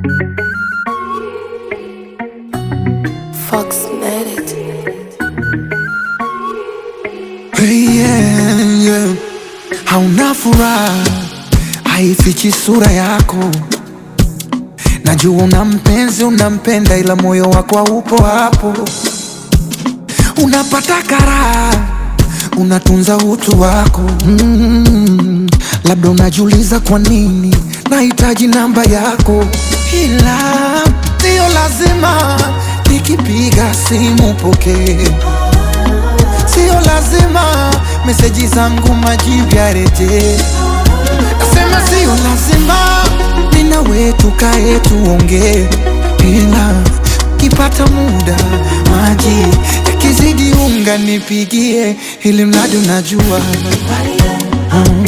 Fox made it. Hey, yeah, yeah. Hauna furaha, haifichi sura yako. Najua una mpenzi, unampenda, ila moyo wako haupo hapo. Unapata karaha, unatunza utu wako mm. Labda unajiuliza kwa nini nahitaji namba yako, ila sio lazima nikipiga simu pokee Sio lazima meseji zangu majibu yarejee. Nasema sio lazima mimi na wewe tukae tuongee, ila kipata muda maji yakizidi unga nipigie, ili mradi unajua Mm.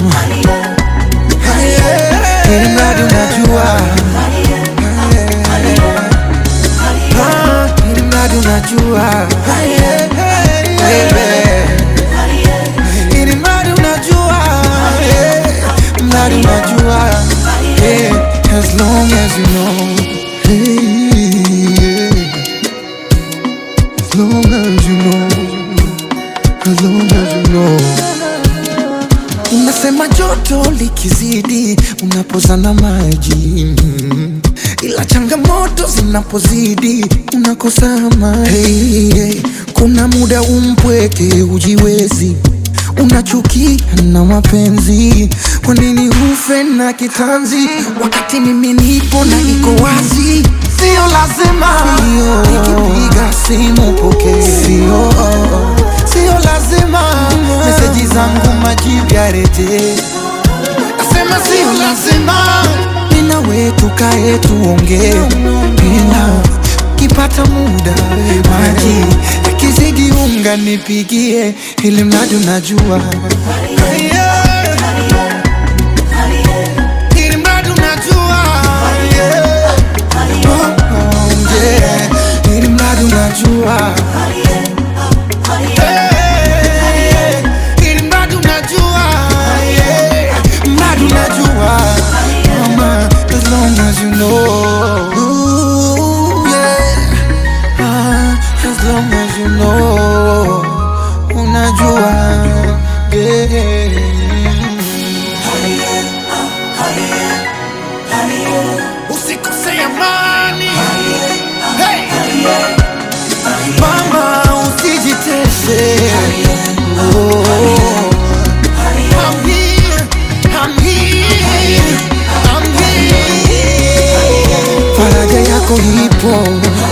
ili mradi unajua Ah, ili mradi unajua Baby. Ili mradi unajua yeah. Mradi unajua yeah. As long as you know hey, yeah. As long as you know As long as you know Unasema joto likizidi unapozana maji mm. ila changamoto zinapozidi unakosa amani. Hey, hey. Kuna muda umpweke ujiwezi, unachukia na mapenzi. Kwa nini ufe na kitanzi wakati mimi nipo na iko wazi? Sio lazima nikipiga simu pokee, sio sio lazima meseji zangu majibu yarejee. Nasema sio lazima mimi na wewe tukae tuongee, ila kipata muda maji yakizidi unga nipigie, ili mradi unajua Yeah. Ili mradi unajua Yeah. Oh, oh, yeah. Ili mradi unajua Hey, ili mradi unajua yeah. Mradi unajua Mama, as long as you know Ooh, yeah. Ah, as long as you know Unajua yeah. Usikose amani Hey! Mama usijitese Oh. I'm here, I'm here, I'm here. Faraja yako ipo